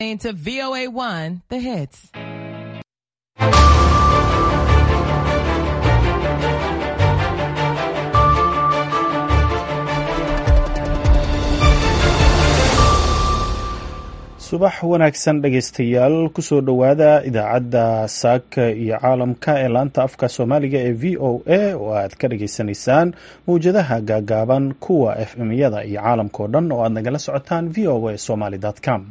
to VOA1, the hits. subax wanaagsan dhegaystayaal kusoo dhowaada idaacadda saaka iyo caalamka ee laanta afka soomaaliga ee v o a oo aad ka dhageysanaysaan mawjadaha gaagaaban kuwa f m-yada iyo caalamkao dhan oo aad nagala socotaan v o a somaly com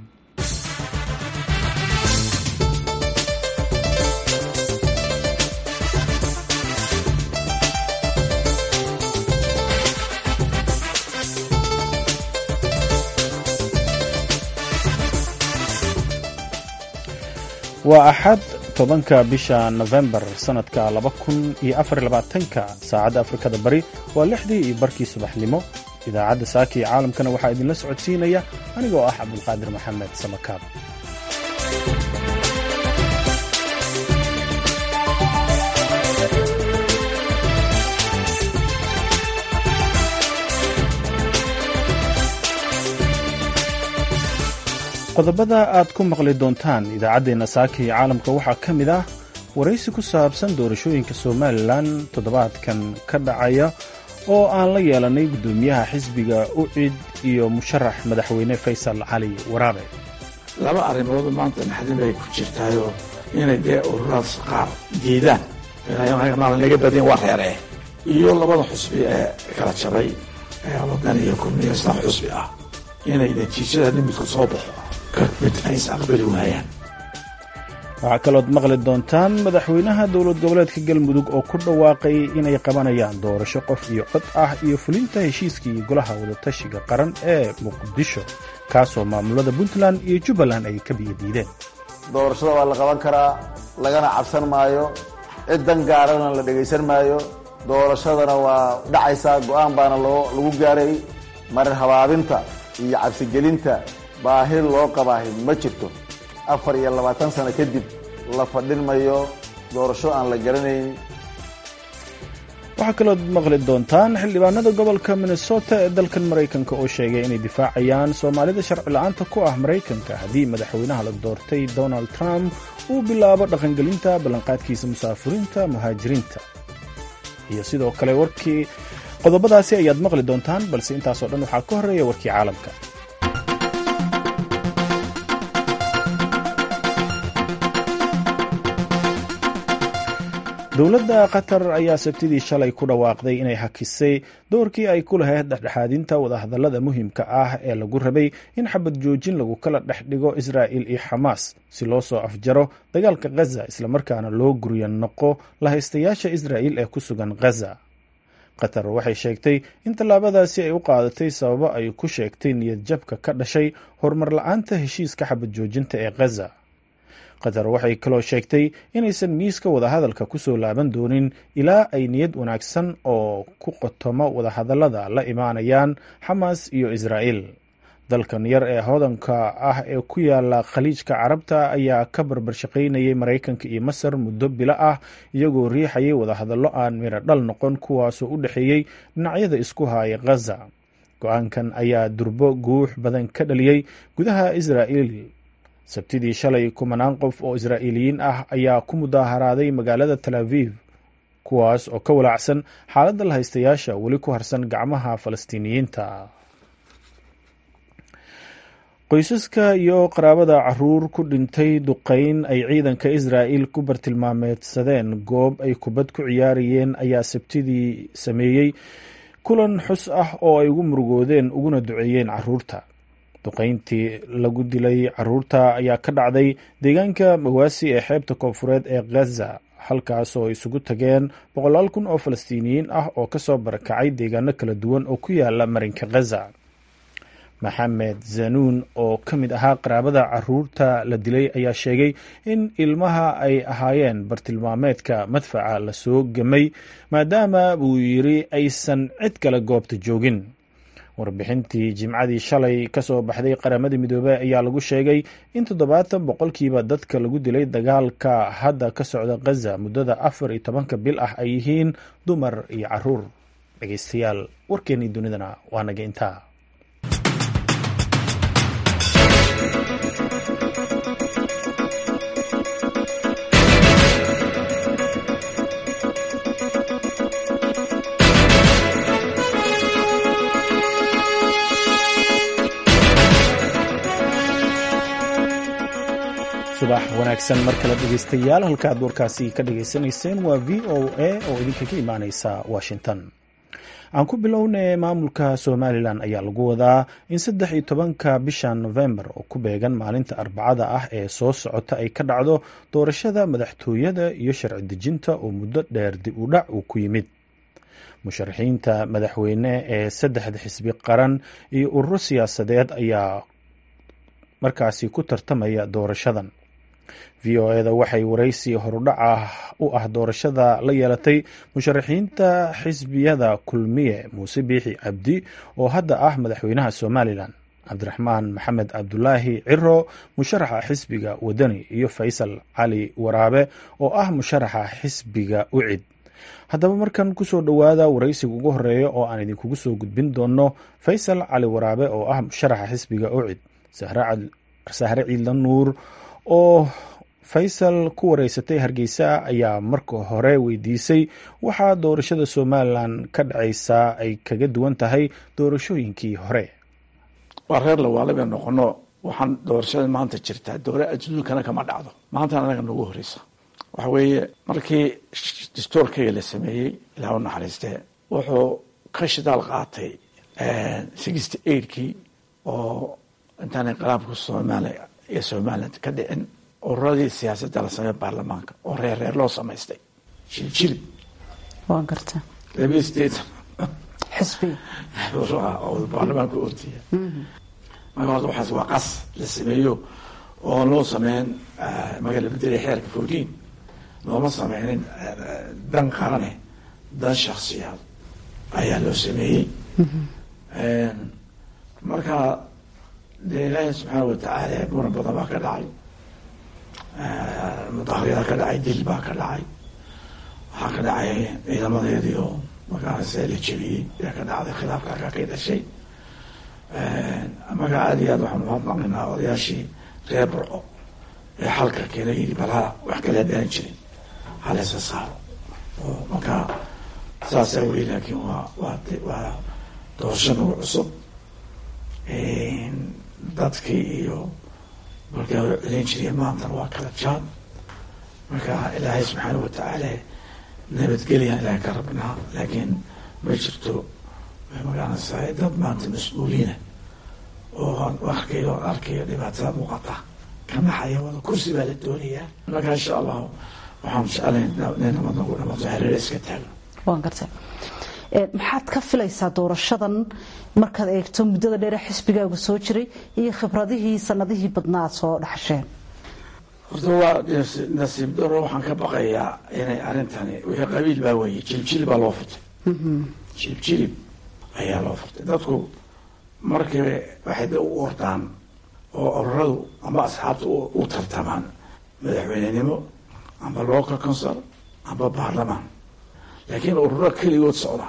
waa axad tobanka bisha nofembar sanadka laba kun iyo afar labaatanka saacadda afrikada bari waa lixdii iyo barkii subaxnimo idaacadda saaka iyo caalamkana waxaa idinla socodsiinaya anigoo ah cabdulqaadir maxamed samakaab qodobada aad ku maqli doontaan idaacaddeenna saaka iyo caalamka waxaa ka mid ah waraysi ku saabsan doorashooyinka somalilan toddobaadkan ka dhacaya oo aan la yeelanay guddoomiyaha xisbiga ucid iyo musharax madaxweyne faysal cali waraabe laba arrimood maanta naxdin bay ku jirtaayoo inay dee ururaas qaar diidaan naga badin waa reeree iyo labada xusbi ee kala jabay ee wadan iyo kulmiyo islam xusbi ah inay natiijada nimidku soo baxo waxaa kalood maqli doontaan madaxweynaha dowlad goboleedka galmudug oo ku dhawaaqay inay qabanayaan doorasho qof iyo cod ah iyo fulinta heshiiskii golaha wadatashiga qaran ee muqdisho kaasoo maamulada puntland iyo jubbaland ay ka biyadiideen doorashada waa la qaban karaa lagana cabsan maayo ciddan gaarana la dhegaysan maayo doorashadana waa dhacaysaa go-aan baana lagu gaaray marar habaabinta iyo cabsigelinta baahi loo qabaahi ma jirto afar iyo labaatan sano kadib la fadhin mayo doorasho aan la garanayn waxaa kalood maqli doontaan xildhibaanada gobolka minnesota ee dalkan maraykanka oo sheegay inay difaacayaan soomaalida sharci la-aanta ku ah maraykanka haddii madaxweynaha la doortay donald trump uu bilaabo dhaqangelinta ballanqaadkiisa musaafuriinta muhaajiriinta iyo sidoo kale warkii qodobadaasi ayaad maqli doontaan balse intaasoo dhan waxaa ka horreeya warkii caalamka dowladda qatar ayaa sabtidii shalay ku dhawaaqday inay hakisay doorkii ay ku lahayd dhexdhexaadinta wadahadallada muhiimka ah ee lagu rabay in xabad joojin lagu kala dhex dhigo israa'il iyo xamaas si loo soo afjaro dagaalka khaza islamarkaana loo guryo noqo lahaystayaasha israa'il ee ku sugan khaza qatar waxay sheegtay in tallaabadaasi ay u qaadatay sababo ay ku sheegtay niyad jabka ka dhashay horumar la-aanta heshiiska xabad joojinta ee khaza qatar waxay kaloo sheegtay inaysan miiska wadahadalka kusoo laaban doonin ilaa ay niyad wanaagsan oo ku qotomo wadahadallada la imaanayaan xamaas iyo israa'il dalkan yar ee hodanka ah ee ku yaala khaliijka carabta ayaa ka barbar shaqaynayay maraykanka iyo masar muddo bilo ah iyagoo riixayay wadahadallo aan miro dhal noqon kuwaasoo u dhexeeyey dhinacyada isku haaya khaza go-aankan ayaa durbo guux badan ka dhaliyey gudaha israa'il sabtidii shalay kumanaan qof oo israa'iiliyiin ah ayaa ku mudaaharaaday magaalada tel aviv kuwaas oo ka walaacsan xaaladda lahaystayaasha weli ku harsan gacmaha falastiiniyiinta qoysaska iyo qaraabada caruur ku dhintay duqeyn ay ciidanka israa'il ku bartilmaameedsadeen goob ay kubad ku ciyaarayeen ayaa sabtidii sameeyey kulan xus ah oo ay ugu murugoodeen uguna duceeyeen caruurta duqeyntii lagu dilay caruurta ayaa ka dhacday deegaanka mawaasi ee xeebta koonfureed ee khaza halkaas oo isugu tageen boqolaal kun oo falastiiniyiin ah oo kasoo barakacay deegaano kala duwan oo ku yaala marinka khaza maxamed zanuun oo ka mid ahaa qaraabada caruurta la dilay ayaa sheegay in ilmaha ay ahaayeen bartilmaameedka madfaca lasoo gamay maadaama buu yiri aysan cid kale goobta joogin warbixintii jimcadii shalay kasoo baxday qaramada midoobey ayaa lagu sheegay in toddobaatan boqolkiiba dadka lagu dilay dagaalka hadda ka socda khaza muddada afar iyo tobanka bil ah ay yihiin dumar iyo caruur dhegeystayaal warkeenii dunidana waa naga intaa subax wanaagsan mar kale dhegaystayaal halka aad warkaasi ka dhagaysanayseen waa v o a oo idinka ka imaaneysa washington aan ku bilownay maamulka somalilan ayaa lagu wadaa in saddex iyo tobanka bisha novembar oo ku beegan maalinta arbacada ah ee soo socota ay ka dhacdo doorashada madaxtooyada iyo sharci dejinta oo muddo dheer dib u dhac uu ku yimid musharaxiinta madaxweyne ee saddexda xisbi qaran iyo ururo siyaasadeed ayaa markaasi ku tartamaya doorashadan v o eda waxay waraysi horudhaca u ah doorashada la yeelatay musharaxiinta xisbiyada kulmiye muuse biixi cabdi oo hadda ah madaxweynaha somalilan cabdiraxmaan maxamed cabdulaahi ciro musharaxa xisbiga wadani iyo faysal cali waraabe oo ah musharaxa xisbiga ucid haddaba markan kusoo dhowaada waraysiga ugu horeeya oo aan idinkugu soo gudbin doono faysal cali waraabe oo ah musharaxa xisbiga ucid sahre ciidla nuur oo faysal ku wareysatay hargeysa ayaa marka hore weydiisay waxaa doorashada somalilan ka dhacaysaa ay kaga duwan tahay doorashooyinkii hore waa reer lawaale bay noqono waxaan doorashada maanta jirtaa doore adduunkana kama dhacdo maantana anaga nagu horeysa waxa weeye markii dastoorkayga la sameeyey ilaah u naxariistee wuxuu ka shidaal qaatay sixty eightkii oo intaan inqilaabka soomaaliya iyo somaliland ka dhicin ururadii siyaasadda la sameey baarlamaanka oo reer reer loo samaystay jiljilib waan garta labiyo sideetan xisbi oo baarlamaanka ortiya marka horta waxaas waa qas la sameeyo oo loo sameyn marka la bedelay xeerka fourteen looma sameynin dan qarane dan shaksiyaad ayaa loo sameeyey marka dee ilaahi subxaana watacaala muran badan baa ka dhacay mudaharyadaa ka dhacay dil baa ka dhacay waxaa ka dhacay ciidamadeedii oo markaas la jebiyey ayaa ka dhacday khilaafka ka ka dhashay marka aada iyo aad waxaan umahadnaqaynaa odayaashii reer burco ee xalka keena yidhi balha wax kale hadaan jirin haleysa saaro oo marka saasaa weli laakiin waa waa waa doorasho nagu cusub dadkii iyo markaa celin jiriya maantana waa kala jaan marka ilaahay subxaana watacaala nabadgelyan ilahay ka rabnaa laakiin ma jirto magaranaysaa dad maanta mas-uuliina oo arkayo arkayo dhibaatada muuqata kanaxaya wada kursi baa la doonayaa marka insha allahu waxaan jeclayn inay nabad nagu dhamato hareer iska taagno waan garta maxaad ka filaysaa doorashadan markaad eegto muddada dheere xisbigaagu soo jiray iyo khibradihii sanadihii badnaa aad soo dhaxasheen horta waa nasiib daro waxaan ka baqayaa inay arrintani wixii qabiil baa weeye jiljilib baa loo furtay jiljilib ayaa loo furtay dadku markiiba waxay da u ordaan oo ururadu amba asxaabta u tartamaan madaxweynenimo amba local council amba baarlamaan laakiin ururo keligood socda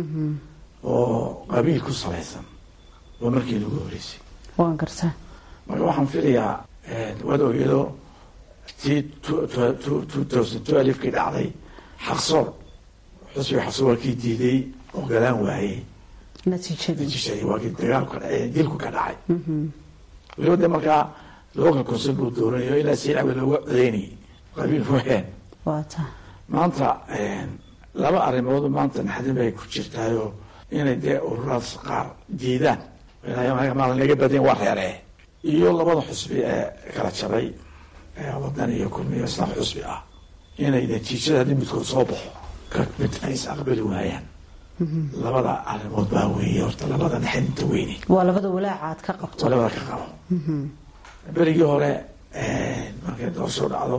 oo qabiil ku salaysan waa markii lagu horeysay waan gartaa marka waxaan filayaa waad ogeedo tii two thousand twelvekii dhacday xaqsoor xusbiga xaqsoor waa kii diiday oo galaan waayey natiijadii natiijadii waa kii dagaalku ka dhacay dilku ka dhacay weliba de markaa local council buu dooranayo ilaa siilcabe looga codeynayay qabiil waheen waa taa maanta laba arrimood maanta naxdin bay ku jirtaayoo inay dee ururaas qaar diidaan maal naga badin waa reeree iyo labada xusbi ee kala jabay ee wadan iyo kulmiyo islaam xusbi ah inay natiijada haddii midkood soo baxo ka mid ay is aqbali waayaan labada arrimood baa weeye horta labada naxdinta weyne waa labada walaaca aad ka qabto waa labada ka qabo berigii hore markay doorasho dhacdo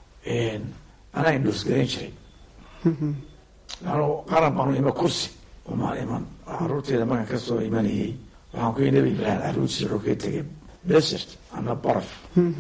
anaa indhoosgarayn jiray anu qaran baanu ima kursi umaan iman caruurteeda markaan kasoo imanayay waxaan ku nabi ibraahim caruurtiisa wuxuu kaga tegay desert ama baraf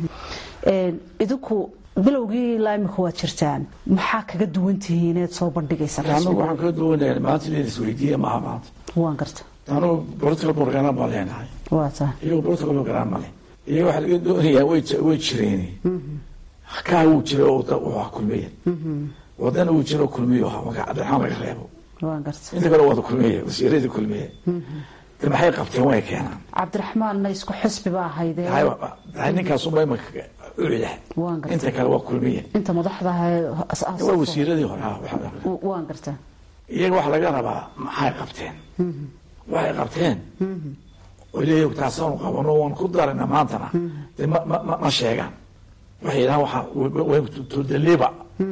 idinku bilowgii ilaa imika waad jirtaan maxaa kaga duwan tihiin inaad soo bandhigaysa anagu waxaan kaga duwanaya maanta in isweydiiya maaha maanta waan garta anugu political program baan leenahay waa taa iyago political program male iyaga waxaa laga doonayaa way way jireen kaa wuu jira oo wuxuu kulmiya wadana uu jiro kulmiyo ahaa marka cabdiraxmaan laga reebo waan garta inta kale wada kulmiye wasiiradii kulmiye de maxay qabteen way keenaan cabdiraxmaanna isku xisbi ba ahaydee ninkaasuba imaka ucidah Waan gartay. inta kale waa kulmiye inta madaxdaha waa wasiiradii hore ah, waxa- waan gartaa iyaga waxa laga rabaa maxay qabteen waxay qabteen oo leeyahay taasaanu qabano waan ku darayna maantana dee ma ma ma- ma sheegaan waxay yidhahaan waxa way to deliver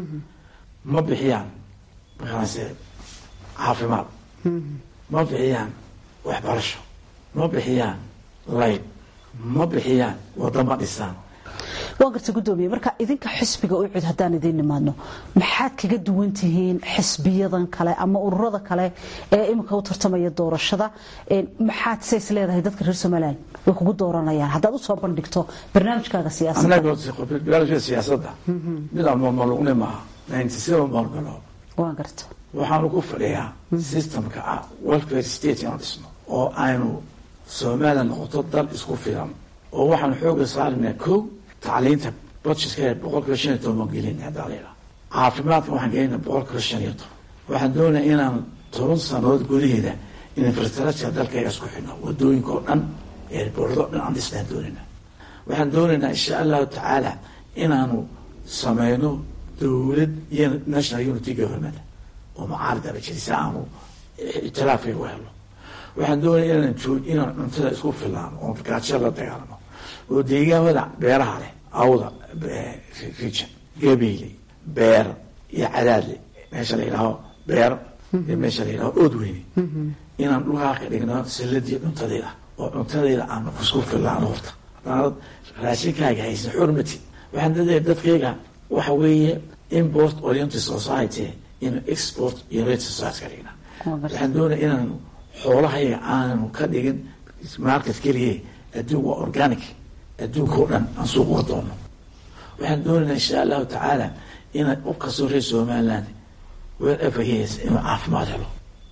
ma bixiyaan makaanse caafimaad ma bixiyaan waxbarasho ma bixiyaan layd ma bixiyaan wadama dhisaan waan garta gudoomiye marka idinka xisbiga u cid haddaan idiin nimaadno maxaad kaga duwan tihiin xisbiyadan kale ama ururada kale ee iminka u tartamaya doorashada Een, maxaad says leedahay dadka reer somalilan way kugu dooranayaan haddaad usoo bandhigto barnaamijkaaga siyaasadda annaga barnaamijka siyaasadda midaan malmalugne maaha ninety seven baan galo waan garta waxaanu ku fadhiyaa systemka ah welfare state inaan dhisno oo aynu soomaaliya noqoto dal isku filan oo waxaanu xooga saarnaa kow tacliinta budgetka boqolkiiba shan iyo toban baan gelina haddaa la yidhaha caafimaadka waxaan gelinaa boqolkiiba shan iyo toban waxaan doonayaa inaan toban sanadood gudaheeda infrastructure dalkayga isku xidhno wadooyinka oo dhan eerboordo dhan aan dhisnaan doonayna waxaan doonaynaa insha allahu tacaala inaanu sameyno dowlad iyo national unity government oo mucaaridaba jiri si aanu ictiraafay u helno waxaan doonaya inaan joog inaan cuntada isku filaano oon gaajo la dagaalamo oo deegaamada beeraha leh awda region gabeyle beer iyo cadaadle meesha la yidhaaho beer iyo meesha la yidhaho oodweyne inaan dhulkaa ka dhigno salladii cuntadeeda oo cuntadeeda aan isku filaano horta haddaanad raashinkaaga haysan xurmati waxaan dadaya dadkayga waxa weeye import oriented society in export oriented society ka dhigna waxaan doonaya inaanu xoolahayga aanu ka dhigin market keliye adduun waa organic adduunka oo dhan aan suuq uga doono waxaan doonaynaa insha allahu tacaala inaan u kastoo reer somaliland wherever he is inuu caafimaad helo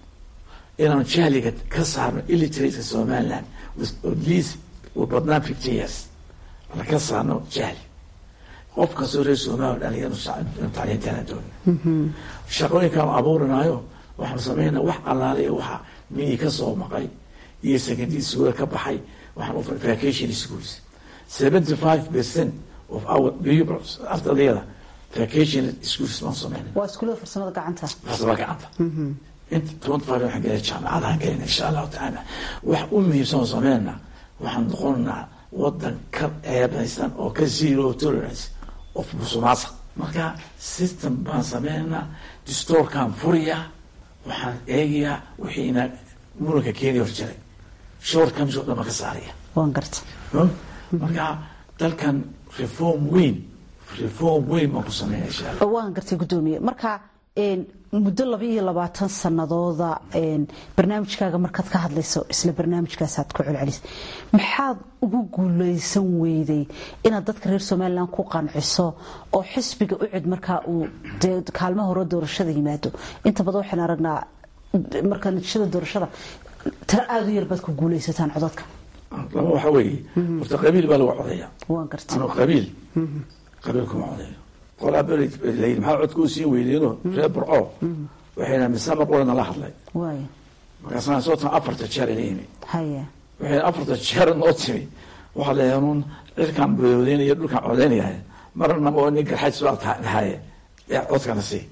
inaanu jahliga ka saarno illiteratka somaliland with at least u badnaan fifty years la ka saarno jahli qof kastoo reer somaliland dhalinyaro tacliintaana doona shaqooyinkaanu abuurinaayo waxaanu sameynaa wax allaale iyo waxa miyi ka soo maqay iyo secondary school ka baxay waxaan u vacation schools seventy five percent of our pupils ardayda vacation schools baan sameynay waa iskuulada farsamada gacanta farsama gacanta inta twenty five waxaan gelay jaamacadahan gelina insha allahu tacaala wax u muhiimsan oo sameynaa waxaan noqonaa wadan ka ceebaysan oo ka zero tolerance of musuqmaasuq marka system baan sameynaa distoorkaan furiyaa waxaan eegayaa wixiina muranka keeni hor jiray short comes oo dhan baan ka saaraya waan garta marka dalkan reform weyn reform weyn baan ku sameynaya insha allah waan gartay gudoomiye marka een, muddo laba iyo labaatan sanadooda een, barnaamijkaaga markaad ka hadlayso isla barnaamijkaasaad ku celcelis maxaad ugu guuleysan weyday inaad dadka reer somalilan ku qanciso oo xisbiga u cid markaa uu dee kaalmo hore doorashada yimaado inta badan waxaan aragnaa marka natiijada doorashada tiro aada u yar baad ku guuleysataan codadka laba waxa weeye horta qabiil baa lagu codeeya waan gartay anuu qabiil qabiil kuma codeeyo qolaa beri layidhi maxaa codka u siin weydeeno reer burco waxayna misama qolana la hadlay waaya markaasaan soo tan afarta jeer ila yimi haya waxayna afarta jeer noo timi waxaa leeyahay uun cirkaan boodeynayo dhulkaan codeynaya marnaba oo nin garxays baa tahaye ee codkana sii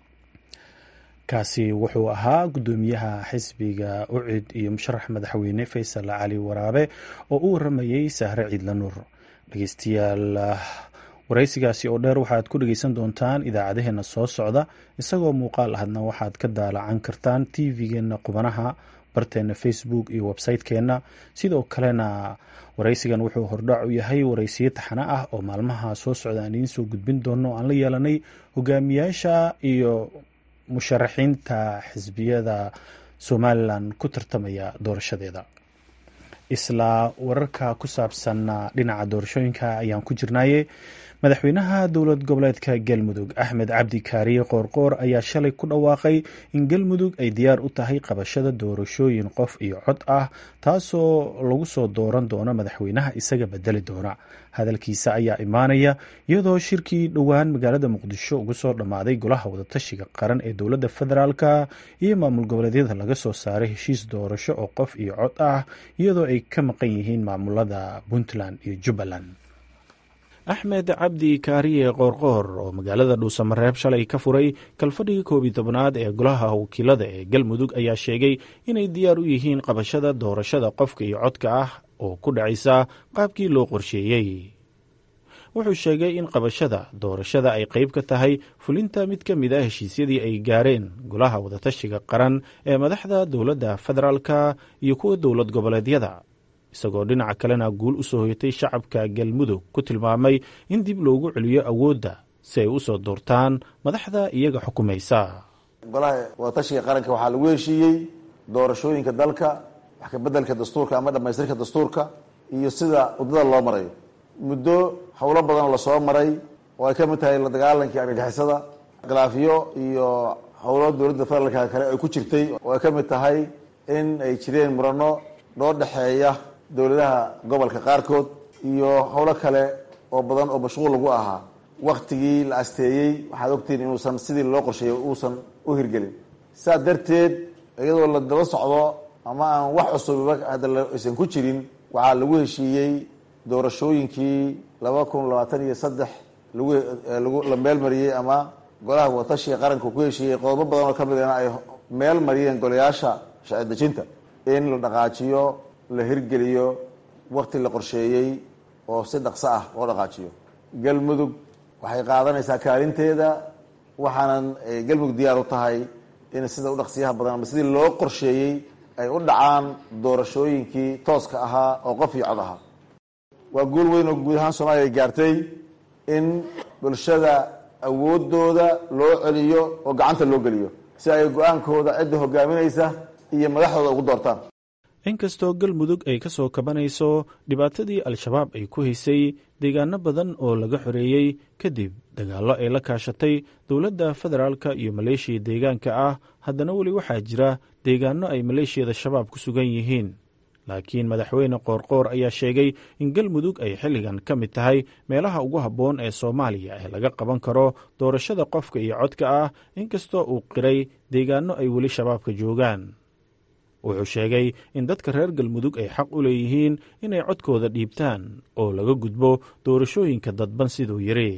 kaasi wuxuu ahaa gudoomiyaha xisbiga ucid iyo musharax madaxweyne faysal cali waraabe oo u waramayey sahre ciidla nuur dhegeystayaal waraysigaasi oo dheer waxaad ku dhegeysan doontaan idaacadaheena soo socda isagoo muuqaal ahadna waxaad ka daalacan kartaan tv-geena qubanaha barteena facebook iyo website-keenna sidoo kalena waraysigan wuxuu hordhac u yahay waraysiyo taxane ah oo maalmaha soo socda aan idiin soo gudbin doono aan la yeelanay hogaamiyaasha iyo musharaxiinta xisbiyada somalilan ku tartamaya doorashadeeda isla wararka ku saabsan dhinaca doorashooyinka ayaan ku jirnaye madaxweynaha dowlad goboleedka galmudug axmed cabdi kaariye qoorqoor ayaa shalay ku dhawaaqay in galmudug ay diyaar u tahay qabashada doorashooyin qof iyo cod ah taasoo lagu soo dooran doono madaxweynaha isaga bedeli doona hadalkiisa ayaa imaanaya iyadoo shirkii dhowaan magaalada muqdisho ugu soo dhammaaday golaha wadatashiga qaran ee dowladda federaalka iyo maamul goboleedyada laga soo saaray heshiis doorasho oo qof iyo cod ah iyadoo ay ka maqan yihiin maamulada puntland iyo jubbaland axmed cabdi kaariye qoorqoor oo magaalada dhuusamareeb shalay ka furay kalfadhigii koob iyo tobnaad ee golaha wakiilada ee galmudug ayaa sheegay inay diyaar u yihiin qabashada doorashada qofka iyo codka ah oo ku dhacaysa qaabkii loo qorsheeyey wuxuu sheegay in qabashada doorashada ay qayb ka tahay fulinta mid ka mid a heshiisyadii ay gaareen golaha wadatashiga qaran ee madaxda dowladda federaalka iyo kuwa dowlad goboleedyada isagoo dhinaca kalena guul u soo hoyatay shacabka galmudug ku tilmaamay in dib loogu celiyo awoodda si ay u soo doortaan madaxda iyaga xukumaysa golaha wadatashiga qaranka waxaa lagu heshiiyey doorashooyinka dalka wax kabeddelka dastuurka ama dhamaystirka dastuurka iyo sida waddada loo marayo muddo howlo badan oo lasoo maray oo ay ka mid tahay la dagaalankii argagixisada khilaafiyo iyo howlo dowladda federaalka kale ay ku jirtay oo ay ka mid tahay in ay jireen murano loo dhexeeya dowladaha gobolka qaarkood iyo howlo kale oo badan oo mashquul lagu ahaa waktigii la asteeyey waxaad ogtihiin inuusan sidii loo qorsheeyay uusan u hirgelin saa darteed iyadoo la daba socdo ama aan wax cusubiba hadda aysan ku jirin waxaa lagu heshiiyey doorashooyinkii laba kun labaatan iyo saddex lagu lagu la meel mariyey ama golaha watashiga qaranka ku heshiiyey qodobo badan oo kamidana ay meel mariyeen golayaasha sharci dejinta in la dhaqaajiyo la hirgeliyo wakti la qorsheeyey oo si dhaqso ah loo dhaqaajiyo galmudug waxay qaadanaysaa kaalinteeda waxaanan galmudug diyaar u tahay in sida u dhaqsiyaha badan ama sidii loo qorsheeyey ay u dhacaan doorashooyinkii tooska ahaa oo qof iyo cod ahaa waa guul weyn oo guud ahaan soomaaliya ay gaartay in bulshada awoodooda loo celiyo oo gacanta loo geliyo si ay go-aankooda cidda hogaaminaysa iyo madaxdooda ugu doortaan inkastoo galmudug ay ka soo kabanayso dhibaatadii al-shabaab ay ku haysay deegaano badan oo laga xoreeyey kadib dagaallo ay la kaashatay dowladda federaalka iyo maleeshiya deegaanka ah haddana weli waxaa jira deegaano ay maleeshiyada shabaab ku sugan yihiin laakiin madaxweyne qoorqoor ayaa sheegay in galmudug ay xilligan ka mid tahay meelaha ugu habboon ee soomaaliya ee laga qaban karo doorashada qofka iyo codka ah inkastoo uu qiray deegaano ay weli shabaabka joogaan wuxuu sheegay in dadka reer galmudug ay xaq u leeyihiin inay codkooda dhiibtaan oo laga gudbo doorashooyinka dadban siduu yiri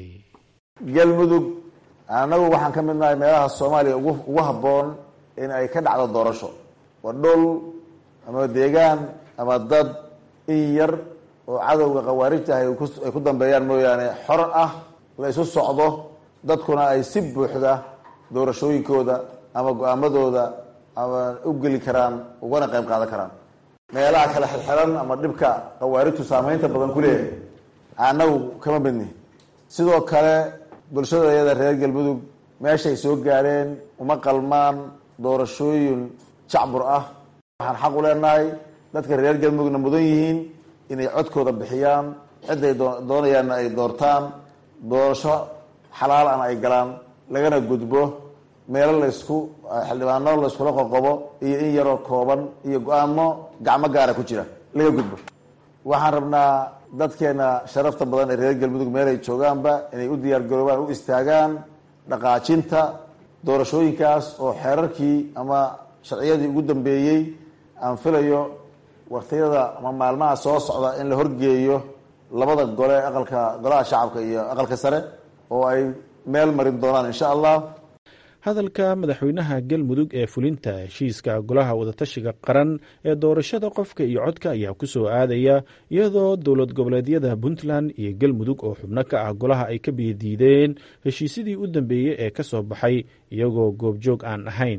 galmudug annagu waxaan ka mid nahay meelaha soomaaliya ugu ugu habboon in ay ka dhacdo doorasho waa dhul ama deegaan ama dad in yar oo cadowga khawaarijta ah ay ku dambeeyaan mooyaane xor ah la isu socdo dadkuna ay si buuxda doorashooyinkooda ama go-aamadooda ama u geli karaan ugana qayb qaadan karaan meelaha kale xirxiran ama dhibka khawaarijtu saameynta badan ku leeyahay annagu kama midni sidoo kale bulshadayada reer galmudug meeshay soo gaareen uma qalmaan doorashooyin jacbur ah waxaan xaq u leenahay dadka reer galmudugna mudan yihiin inay codkooda bixiyaan ciday doonayaanna ay doortaan doorasho xalaal ana ay galaan lagana gudbo meelo laysku xildhibaano layskula qoqobo iyo in yaroo kooban iyo go-aamo gacmo gaara ku jira laga gudbo waxaan rabnaa dadkeena sharafta badan ee reer galmudug meelay joogaanba inay u diyaar garoobaan u istaagaan dhaqaajinta doorashooyinkaas oo xeerarkii ama sharciyadii ugu dambeeyey aan filayo waktiyada ama maalmaha soo socda in la horgeeyo labada gole aqalka golaha shacabka iyo aqalka sare oo ay meel marin doonaan insha allah hadalka madaxweynaha galmudug ee fulinta heshiiska golaha wadatashiga qaran ee doorashada qofka iyo codka ayaa ku soo aadaya iyadoo dowlad goboleedyada puntland iyo galmudug oo xubno ka ah golaha ay ka biyadiideen heshiisyadii u dambeeyey ee ka soo baxay iyagoo goobjoog aan ahayn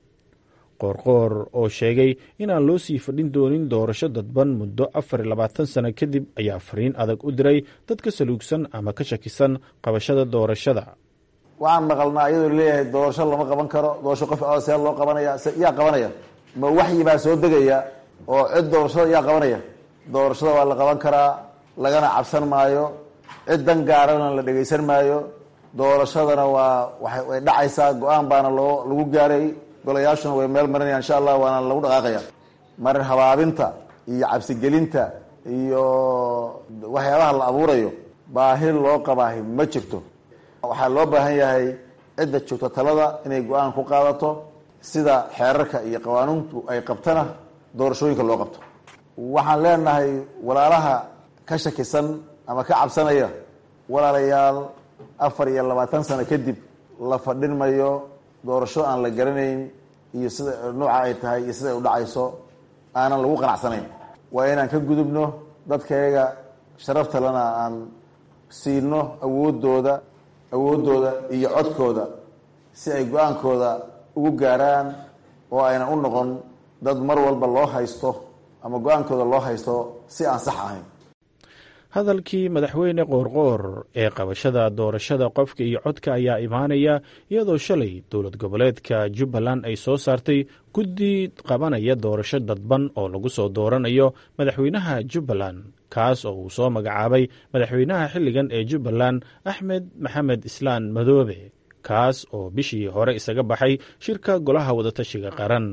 qoorqoor oo sheegay inaan loo sii fadhin doonin doorasho dadban muddo afar iyo labaatan sano kadib ayaa fariin adag u diray dadka saluugsan ama ka shakisan qabashada doorashada waxaan maqalnaa iyadoo leeyahay doorasho lama qaban karo doorasho qof see loo qabanaya yaa qabanaya ma waxyi baa soo degaya oo cid doorashada yaa qabanaya doorashada waa la qaban karaa lagana cabsan maayo cid dan gaarana la dhegaysan maayo doorashadana waa way dhacaysaa go-aan baana loo lagu gaaray golayaashuna way meel marinaya insha allah waana lagu dhaqaaqaya marin habaabinta iyo cabsigelinta iyo waxyaabaha la abuurayo baahi loo qabaahi ma jirto waxaa loo baahan yahay cidda joogta talada inay go-aan ku qaadato sida xeerarka iyo qawaanuuntu ay qabtana doorashooyinka loo qabto waxaan leenahay walaalaha ka shakisan ama ka cabsanaya walaalayaal afar iyo labaatan sano kadib la fadhin mayo doorasho aan la garanayn iyo sida nooca ay tahay iyo sida ay u dhacayso aanan lagu qanacsanayn waa inaan ka gudubno dadkayaga sharafta lana aan siino awoodooda awooddooda iyo codkooda si ay go-aankooda ugu gaaraan oo aynan u noqon dad mar walba loo haysto ama go-aankooda loo haysto si aan sax ahayn hadalkii madaxweyne qoorqoor ee qabashada doorashada qofka iyo codka ayaa imaanaya iyadoo shalay dowlad goboleedka jubbaland ay soo saartay guddi qabanaya doorasho dadban oo lagu soo dooranayo madaxweynaha jubbaland kaas oo uu soo magacaabay madaxweynaha xilligan ee jubbaland axmed maxamed islaan madoobe kaas oo bishii hore isaga baxay shirka golaha wadatashiga qaran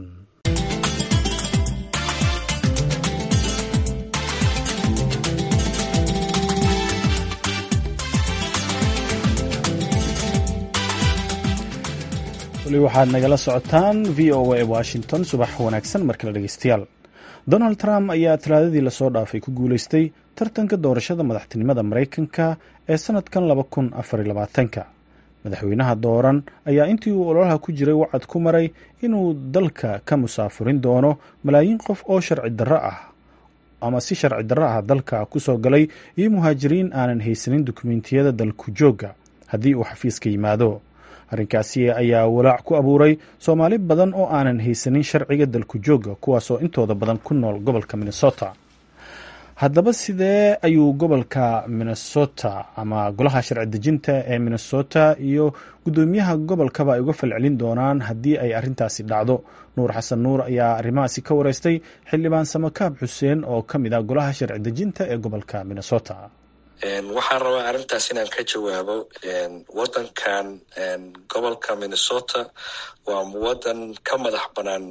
weli waxaad nagala socotaan v o a washington subax wanaagsan markale dhegeystayaal donald trump ayaa talaadadii lasoo dhaafay ku guuleystay tartanka doorashada madaxtinimada maraykanka ee sanadkan laba kun afariy labaatanka madaxweynaha dooran ayaa intii uu ololaha ku jiray wacad ku maray inuu dalka ka musaafurin doono malaayiin qof oo sharci darro ah ama si sharci darro ah dalka kusoo galay iyo muhaajiriin aanan haysanin dukumentiyada dalku joogga haddii uu xafiiska yimaado arrinkaasi ayaa walaac ku abuuray soomaali badan oo aanan haysanin sharciga dalku joogga kuwaasoo intooda badan ku nool gobolka minnesota haddaba sidee ayuu gobolka minnesota ama golaha sharci dejinta ee minnesota iyo guddoomiyaha gobolkaba ay uga falcelin doonaan haddii ay arrintaasi dhacdo nuur xasan nuur ayaa arrimahaasi ka wareystay xildhibaan samakaab xuseen oo ka mid ah golaha sharci dejinta ee gobolka minnesota waxaan rabaa arrintaas inaan ka jawaabo wadankan gobolka minnesota waa wadan ka madax banaan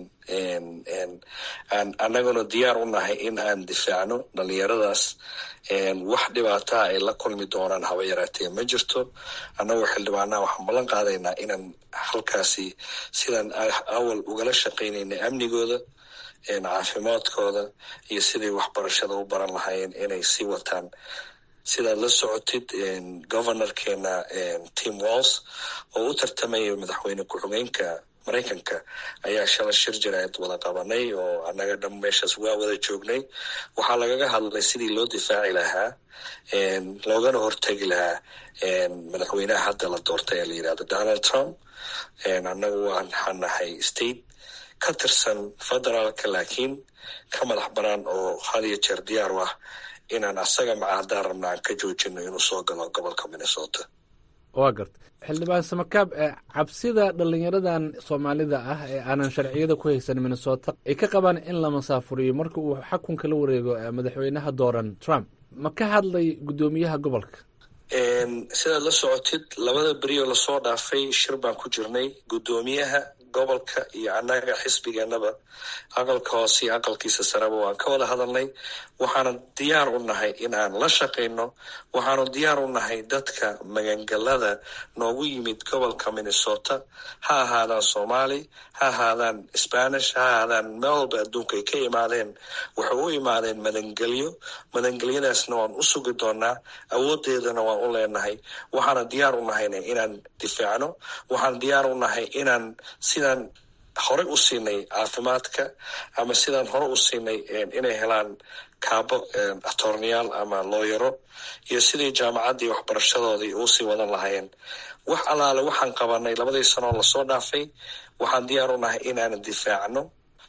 aan annaguna diyaar u nahay in aan difaacno dhalinyaradaas wax dhibaataa ay la kulmi doonaan haba yaraatee ma jirto annagoo xildhibaanaha waxaan ballan qaadaynaa inaan halkaasi sidaan awal ugala shaqaynayna amnigooda caafimaadkooda iyo siday waxbarashada u baran lahaayeen inay sii wataan sidaad la socotid governorkeena tim walls oo u tartamaya madaxweyne ku-xigeenka maraykanka ayaa shala shir jaraa'id wada qabanay oo annaga dham meeshaas waa wada joognay waxaa lagaga hadlay sidii loo difaaci lahaa loogana hortegi lahaa madaxweynaha hadda la doortay ee la yidhahdo donald trump annagu waxaan nahay state ka tirsan federaalka laakiin ka madax banaan oo had iyo jeer diyaar u ah inaan asaga maca haddaan rabna aan ka joojino inuu soo galo gobolka minnesota waa garta xildhibaan samakaab cabsida dhalinyaradan soomaalida ah ee aanan sharciyada ku haysan minnesota ay ka qabaan in la masaafuriyo marka uu xakunka la wareego madaxweynaha dooran trump ma ka hadlay guddoomiyaha gobolka sidaad la socotid labada berioo lasoo dhaafay shir baan ku jirnay guddoomiyaha gobolka iyo annaga xisbigeenaba aqalka hoose iyo aqalkiisa sareba waan ka wada hadalnay waxaanu diyaar u nahay in aan la shaqayno waxaanu diyaar u nahay dadka magangalada noogu yimid gobolka minnesota ha ahaadaan soomaali ha ahaadaan spanish ha ahaadaan meel walba adduunka ay ka imaadeen waxay u imaadeen madangelyo madangelyadaasna waan u sugi doonaa awoodeedana waan u leenahay waxaana diyaar u nahayna inaan difaacno waxaan diyaar u nahay inaan sidaan horey u siinay caafimaadka ama sidaan hore u siinay inay helaan kaabo atorneyaal ama looyaro iyo sidii jaamacaddii waxbarashadoodii uusii wadan lahaayeen wax allaale waxaan qabanay labadii sanoo lasoo dhaafay waxaan diyaar u nahay inaanan difaacno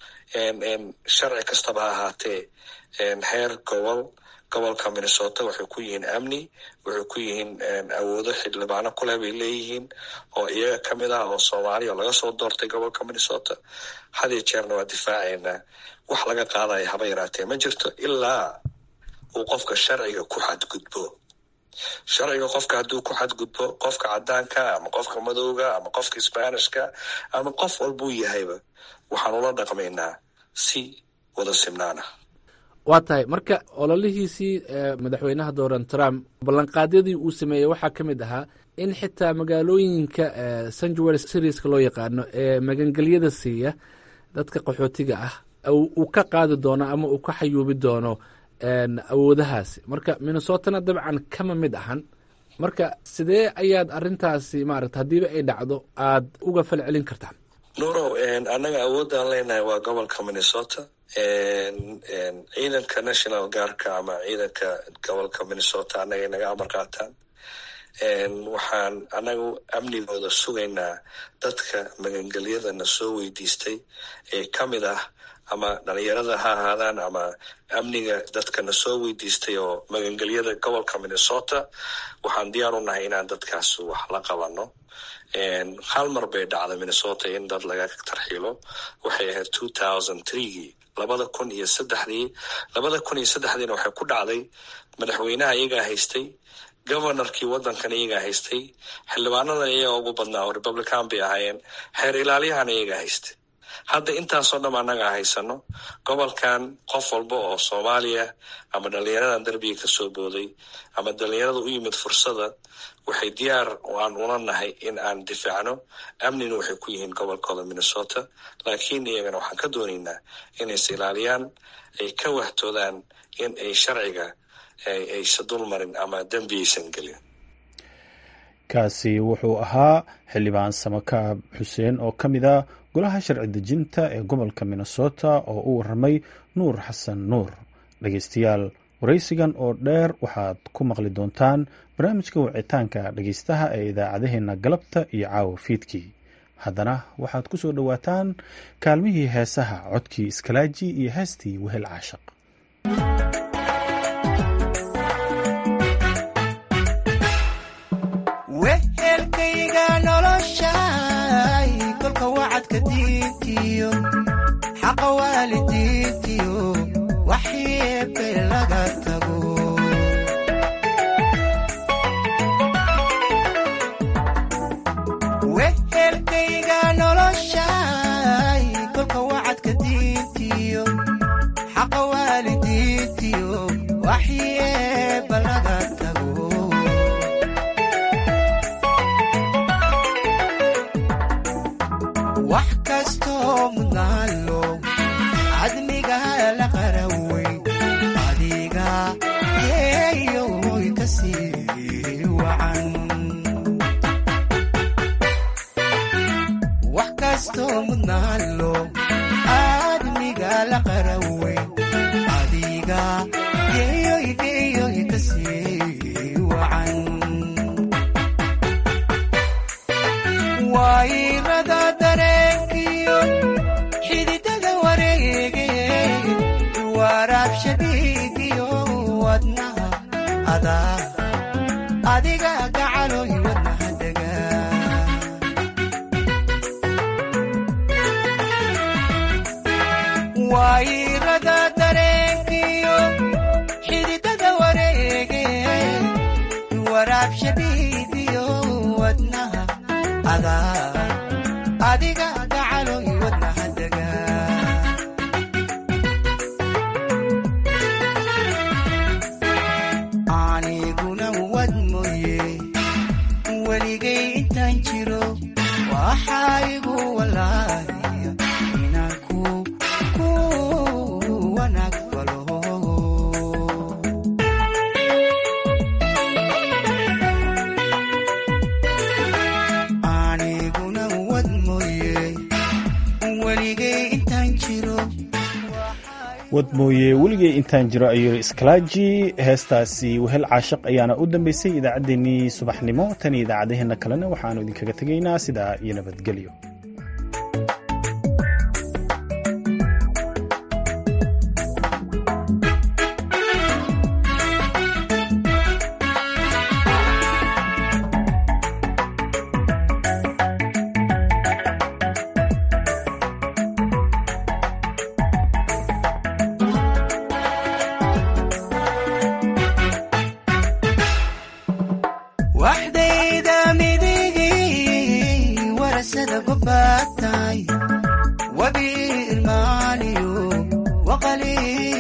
sharci kastaba ha ahaatee heer gobol gobolka minnesota waxay ku yihiin amni waxay ku yihiin awoodo xildhibaano kuleh bay leeyihiin oo iyaga ka mid ah oo soomaaliya oo laga soo doortay gobolka minnesota had iyo jeerna waa difaacaynaa wax laga qaadaya haba yaraatee ma jirto ilaa uu qofka sharciga ku xadgudbo sharciga qofka hadduu ku xadgudbo qofka cadaanka ama qofka madowga ama qofka sbanishka ama qof walbuu yahayba waxaan ula dhaqmaynaa si wada simnaana waa tahay marka ololihiisii madaxweynaha dooran trump ballanqaadyadii uu sameeyey waxaa ka mid ahaa in xitaa magaalooyinka sanjuary serieska loo yaqaano ee magangelyada siiya dadka qaxootiga ah uu ka qaadi doono ama uu ka xayuubi doono awoodahaasi marka minnesotana dabcan kama mid ahan marka sidee ayaad arintaasi maarata haddiiba ay dhacdo aad uga fal celin kartaan nuurow annaga awoodaan leenahay waa gobolka minnesota ciidanka national guardka ama ciidanka gobolka minnesota annagay naga amar qaataan waxaan annagu amnigooda sugaynaa dadka magangelyadana soo weydiistay ee ka mid ah ama dhalinyarada ha ahaadaan ama amniga dadkana soo weydiistay oo magangelyada gobolka minnesota waxaan diyaar u nahay inaan dadkaas wax la qabano hal mar bay dhacday minnesota in dad laga tarxiilo waxay ahayd two thousand threegii labada kun iyo saddexdii labada kun iyo saddexdiina waxay ku dhacday madaxweynaha iyagaa haystay governorkii waddankan iyagaa haystay xildhibaanadan iyagaa ugu badnaa oo republican bay ahaayeen xeer ilaaliyahana iyagaa haystay hadda intaasoo dham annaga haysano gobolkan qof walba oo soomaaliya ama dhalinyaradan derbiga kasoo booday ama dhalinyarada u yimid fursada waxay diyaar aan ula nahay in aan difaacno amnina waxay ku yihiin gobolkooda minnesota laakiin iyagana waxaan ka doonaynaa inays ilaaliyaan ay ka wahtoodaan in ay sharciga aysa dulmarin ama dembi aysan gelin kaasi wuxuu ahaa xildhibaan samakaab xuseen oo ka mid a golaha sharci dejinta ee gobolka minnesota oo u waramay nuur xasan nuur dhegeystayaal waraysigan oo dheer waxaad ku maqli doontaan barnaamijka wicitaanka dhegeystaha ee idaacadaheena galabta iyo caawa fiidkii haddana waxaad ku soo dhowaataan kaalmihii heesaha codkii iskalaaji iyo heestii wehel caashaq wehelkayga noloshay kolka wacadka diintiyo xaqa waalidiintiyo waxyeebe laga tago wehelkayga noloshay kolka wacadka diintiyo xaqa waalidiintiyo waxyeeba laga tago wax kastoo mudnaalo cadmiga la qarawey adiga yeeyoy ka sii wacan wax kastoo mudnaalo cadmiga la qarawey adiga yeeyoy geeyoy ka sii wacan wayrada dareenkiyo xididada wareege waraabshadiigiyo wadnaha adaa adiga gacaloy wadnaha dega wayrada dareenkiyo xididada wareege waraabshadiigiyo wadnaha adaa adiga gacaloy wadnaha dega aniguna wad mooye weligay intaan jiro waxaa igu walaaya inaan ku ku wanaag falo aniguna wad mooye weligay intaan jiro wad mooye weligay intaan jiro ayuu iskalaaji heestaasi wehel caashaq ayaana u dambeysay idaacaddeenii subaxnimo tan iyo idaacadaheenna kalena waxaanu idinkaga tegaynaa sidaa iyo nabadgelyo waxdayda midigii warasada gobaatay wabi irmaaniyo waqali